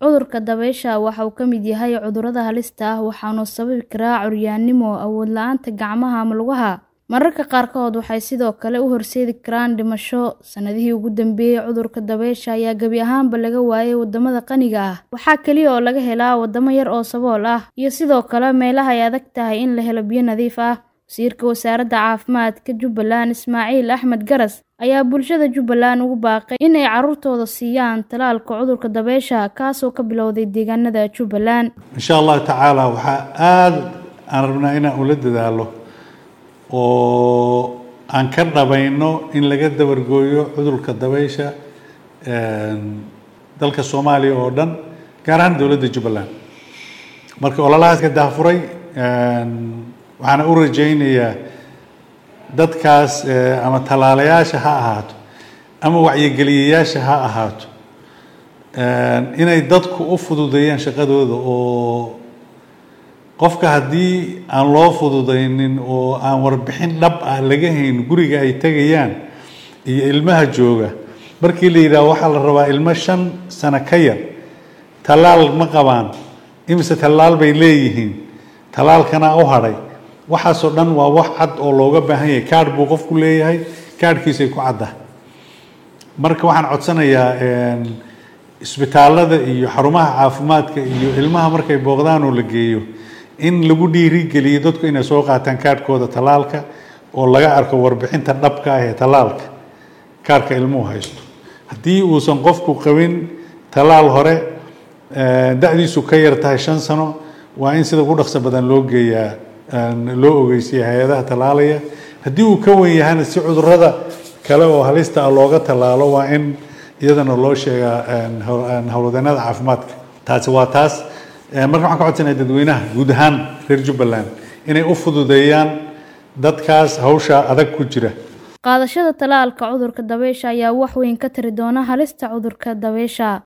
Cudurka dabaysha waxa uu ka mid yahay cudurrada halista ah waxaana uu sababi karaa curyaannimo, awood la'aanta gacmaha ama lugaha. Mararka qaarkood waxay sidoo kale u horseedi karaan dhimasho. Sannadihii ugu dambeeyay, cudurka dabaysha ayaa gebi ahaanba laga waayay waddamada qaniga ah. Waxaa kaliya oo laga helaa waddamo yar oo sabool ah, iyo sidoo kale meelaha ay adag tahay in la helo biyo nadiif ah. Wasiirka Wasaaradda Caafimaadka Jubbaland, Ismaaciil Axmed Garas, ayaa bulshada Jubbaland ugu baaqay in ay carruurtooda siiyaan tallaalka cudurka dabaysha, kaasoo ka bilowday deegaanada Jubbaland. insha allahu tacaala waxaa aada aan rabnaa inaan ula dadaalo oo aan ka dhabayno in laga dabargooyo cudurka dabaysha dalka soomaaliya oo dhan gaar ahaan dowladda jubbaland marka ololahaas ka daafuray waxaana u rajaynayaa dadkaas ama tallaalayaasha ha ahaato ama wacyigeliyayaasha ha ahaato inay dadku u fududeeyaan shaqadooda oo qofka haddii aan loo fududaynin oo aan warbixin dhab ah laga hayn guriga ay tegayaan iyo ilmaha jooga markii la yidhaah waxaa la rabaa ilmo shan sano ka yar tallaal ma qabaan imise tallaal bay leeyihiin tallaalkana u hadhay waxaasoo dhan waa wax cad oo looga baahan yahay kaadh buu qofku leeyahay kaadhkiisay ku cadda marka waxaan codsanayaa isbitaallada iyo xarumaha caafimaadka iyo ilmaha markay booqdaan oo la geeyo in lagu dhiirigeliyo dadku inay soo qaataan kaadhkooda tallaalka oo laga arko warbixinta dhabka ah ee tallaalka kaadhka ilmuhu haysto haddii uusan qofku qabin tallaal hore da-diisu ka yar tahay shan sano waa in sida ugu dhaqso badan loo geeyaa loo ogeysiya hay-adaha tallaalaya haddii uu ka wen yahana si cudurrada kale oo halista ah looga tallaalo waa in iyadana loo sheegaa howlwadeennada caafimaadka taasi waa taas marka waxaan ka codsanaya dadweynaha guud ahaan reer jubbaland inay u fududeeyaan dadkaas hawsha adag ku jira Qaadashada tallaalka cudurka dabaysha ayaa wax weyn ka tari doona halista cudurka dabaysha.